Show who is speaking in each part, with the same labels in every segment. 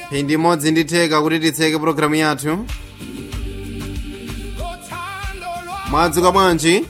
Speaker 1: phindi imodzi nditheka kuti titseke pulogalamu yathu mwadzuka bwanji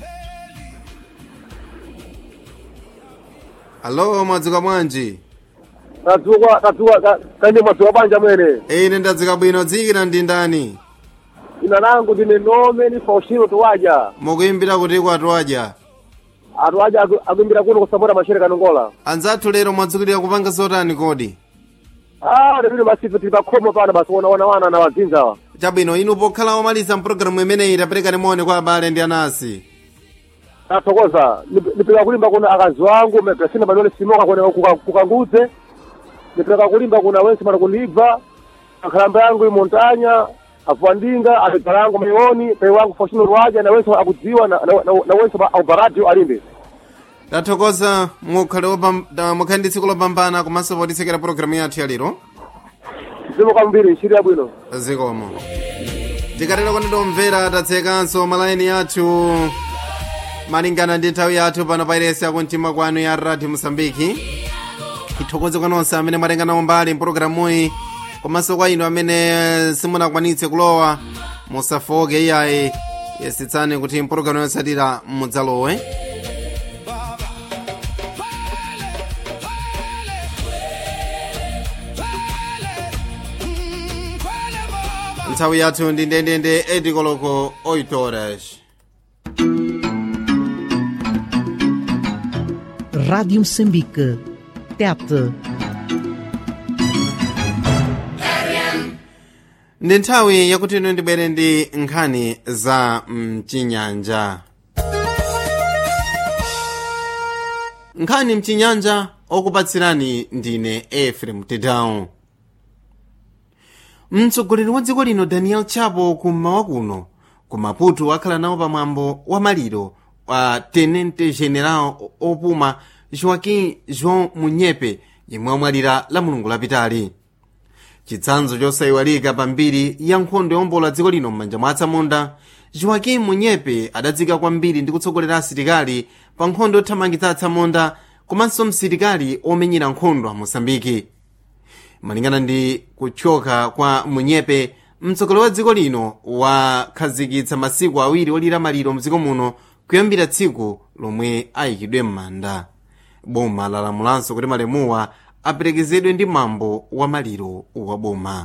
Speaker 1: alo mwadzuka bwanji
Speaker 2: tadzuka tadzuka kanje mwadzuka bwanji mwene
Speaker 1: ine ndadzuka bwino dzikira ndi ndani
Speaker 2: ina langu ndine nome ni faustino tuwaja
Speaker 1: mukuyimbira kuti kwatwadya
Speaker 2: atuwaja akuimbira kuno kusapota mashere kanongola
Speaker 1: anzathu lero mwadzukirira kupanga zotani kodi
Speaker 2: ah lero basi tili pakhomo pana basi wona wana na wazinzawa
Speaker 1: chabwino inu pokhala omaliza mpulogalamu imeneyi tapereka nimoni kwa abale ndi anasi
Speaker 2: tathokoza nipeleka kulimba kuna akazi wangu megasina manole simoka kone kuka- kukanguze nipeleka kulimba kuna wensi mana kunibva akhalamba yangu imontanya afwandinga alegala yangu maioni pei wangu faustino tuwaja na wensi akudziwa na, na, na, na wensi aubaradio alimbe
Speaker 1: tathokoza mukhale opam- ta- mukhale ndi tsiku lopambana komanso potitsekera pulogalamu yathu ya lero
Speaker 2: zimoka mbiri nshiri yabwino
Speaker 1: zikomo tikatera kuti tomvera tatsekanso malaini athu malingana ndi nthawi yathu pano pairesi yakumtima kwanu ya radio mosambiki ithokoze kwa nonse amene mwatenga nawo mbali mpulogalamuyi komanso kwa inu amene simunakwanitse kulowa musafoke iyayi yesitsani kuti mpulogalamu yotsatira mudzalowe nthawi yathu ndi ndendende edikoloko 8 horas
Speaker 3: Rádio Moçambique. Tete.
Speaker 1: ndi nthawi yakuti inu ndibwere ndi nkhani za mchinyanja nkhani mchinyanja okupatsirani ndine efrem tedown mtsogoleri wa dziko lino daniel chapo kummawa kuno ku maputo akhala nawo pamwambo wa maliro wa tenente general opuma joaquim joão munyepe yemwe amwalira la mulungu lapitali chitsanzo chosayiwalika pambiri ya nkhondo yombola dziko lino m'manja mwa atsamunda joaquim munyepe adadzika kwambiri ndi kutsogolera asilikali pa nkhondo yothamangitsa atsamunda komanso msilikali omenyera nkhondo a mosambiki malingana ndi kuchoka kwa munyepe mtsogoleri wa dziko lino wakhazikitsa masiku awiri olira maliro mdziko muno kuyambira tsiku lomwe ayikidwe m'manda boma lalamulanso kuti malemuwa aperekezedwe ndi mwambo wa maliro wa boma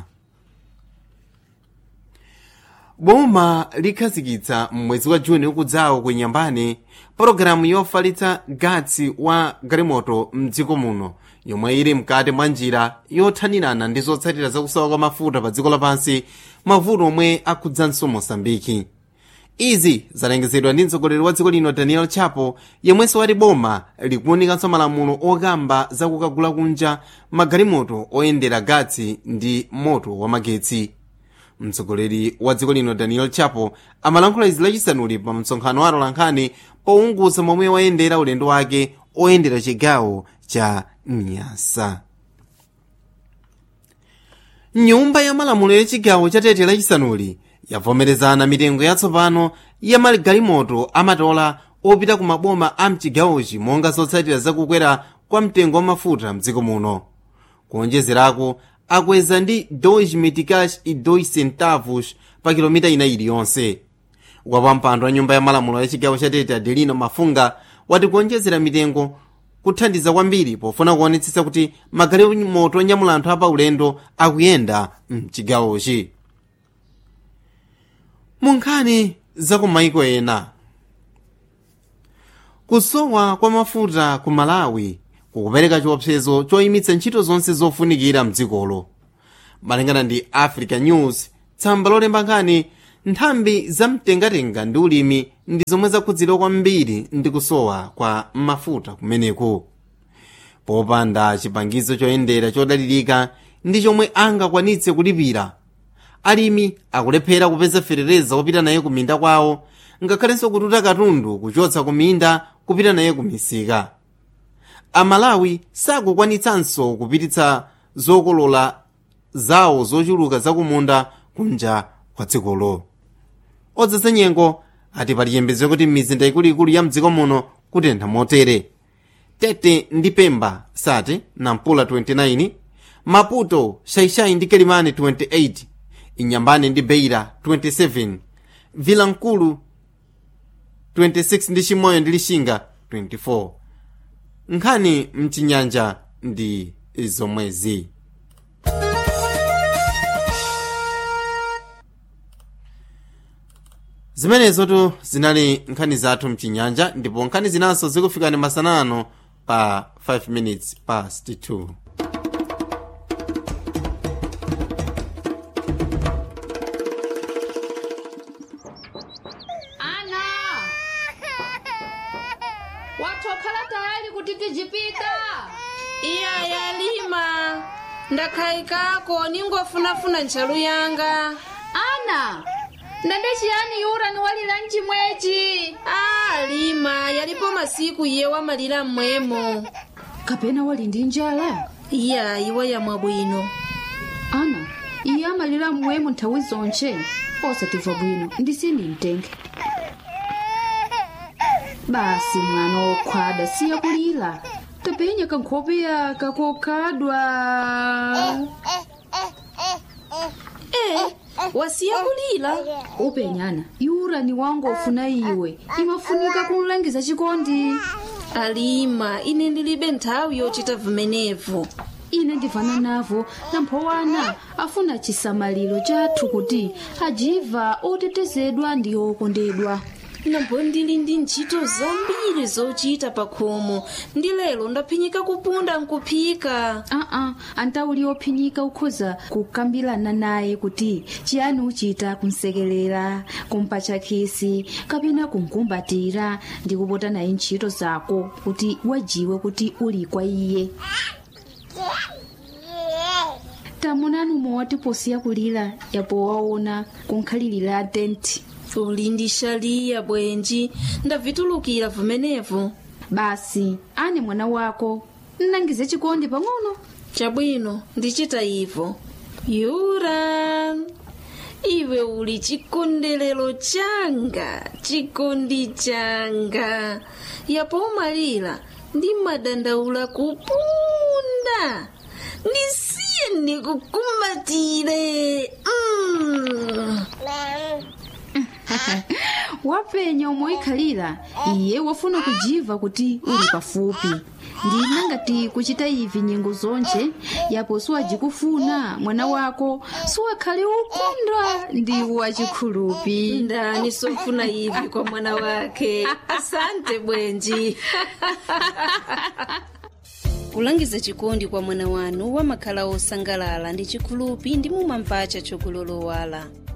Speaker 1: boma likhazikitsa mwezi wa juni ukudzawo ku nyambani pologalamu yofalitsa gatsi wa galimoto mdziko muno yomwe ili mkati mwa njira yothanirana ndi zotsatira zakusowa kwa mafuta pa dziko lapansi mavuto omwe akhudzanso mosambiki izi zalengezedwa ndi mtsogoleri wa dziko lino daniel chapo yemwenso wati boma likuwunikanso malamulo okamba zakukagula kunja magalimoto oyendera gatsi ndi moto wa magetsi mtsogoleri wa dziko lino daniel chapo amalankhula izi lachisanuli pa msonkhano wa atolankhani pounguza momwe wayendera ulendo wake oyendera chigawo cha nyasa nyumba ya malamulo ya chigawo cha tete lachisanuli yavomerezana mitengo yatsopano ya magalimoto amatola opita ku maboma a mchigawochi monga zotsatira zakukwera kwa mtengo wa mafuta mdziko muno kuonjezerako akweza ndi 2 meticais e 2 centavos pa kilomita ina iliyonse wapampando wa nyumba ya malamulo ya chigawo cha tete adelino mafunga wati kuonjezera mitengo kuthandiza kwambiri pofuna kuonetsetsa kuti magalimoto onyamula anthu apaulendo akuyenda mchigawochi munkhani za kumaiko ena kusowa kwa mafuta ku malawi kukupereka chiopsezo choyimitsa ntchito zonse zofunikira mdzikolo malingana ndi africa news tsamba lolemba nkhani nthambi zamtengatenga ndi ulimi ndi zomwe zakhudzidwa kwambiri ndi kusowa kwa mafuta kumeneku popanda chipangizo choyendera chodalirika ndi chomwe angakwanitse kulipira alimi akulephera kupeza ferereza wopita naye ku minda kwawo ngakhalenso kututa katundu kuchotsa ku minda kupita naye ku misika amalawi sakukwanitsanso kupititsa zokolola zawo zochuluka zakumunda kunja kwa dzikolo odzesa nyengo ati pali chiyembekezo kuti m'mizinda ikuluikulu ya mdziko muno kutentha motere tete ndi pemba sati nampula 29 maputo shaishai ndi kelimani 28 inyambane ndi beira 27 vilankulu 26 ndi chimoyo ndi lishinga 24 nkhani mchinyanja ndi zomwezi zimenezotu zinali nkhani zathu mchinyanja ndipo nkhani zinanso zikufikani masanano pa 5 minutes past 2
Speaker 4: ana watokhala tayali kuti tijipita
Speaker 5: iya yalima ndakhayikako ningofunafuna ntchalu yanga
Speaker 4: ana ndende chiyani yura ni walira mchimwechi
Speaker 5: a lima yalipo masiku iye wamalira mmwemo
Speaker 4: kapena wali ndi njala
Speaker 5: iya iwe yamwa bwino
Speaker 4: ana iye amalira mmwemo nthawi zonche osatimva bwino ndisini mtenge basi mwana wokhwada siya kulira tapenya kankhope yaka kokhadwa
Speaker 5: e wasiya kulira
Speaker 4: upenyana yura ni wangu ofuna iwe imafunika kumlangiza chikondi
Speaker 5: alima ine ndilibe nthawi yochita vimenevo
Speaker 4: ine ndivana navo namphowana afuna chisamaliro chathu kuti ajiva otetezedwa ndi okondedwa
Speaker 5: nambo ndili ndi ntchito zambiri zochita pa khomo ndi lero ndaphinyika kupunda nkuphika
Speaker 4: aa antauli ophinyika ukhoza kukambirana naye kuti chiyani uchita kumsekelera kumpatcha khisi kapena kumkumbatira ndi kupota naye ntchito zako kuti wajiwe kuti uli kwa iye tamunani mowati posiya kulira yapo waona kunkhalirira tenti
Speaker 5: uli ndi shaliya bwenji ndavitulukira vimenevo
Speaker 4: basi ane mwana wako nnangize chikondi pang'ono
Speaker 5: chabwino ndichita ivo yura iwe uli chikondelero changa chikondi changa yapo umalira ndi madandaula kupunda ndisiye ndikukumbatire mm.
Speaker 4: wapenya umoikhalira iye wafuna kujiva kuti uli pafupi ndina ngati kuchita ivi nyengo zonche yapo siwajikufuna mwana wako siwakhale ukondwa ndi wachikhulupi
Speaker 5: ndani sofuna ivi kwa mwana wake asante bwenji kulangiza chikondi kwa mwana wanu wamakhala osangalala ndi chikhulupi ndi mumamvacha chokulolowala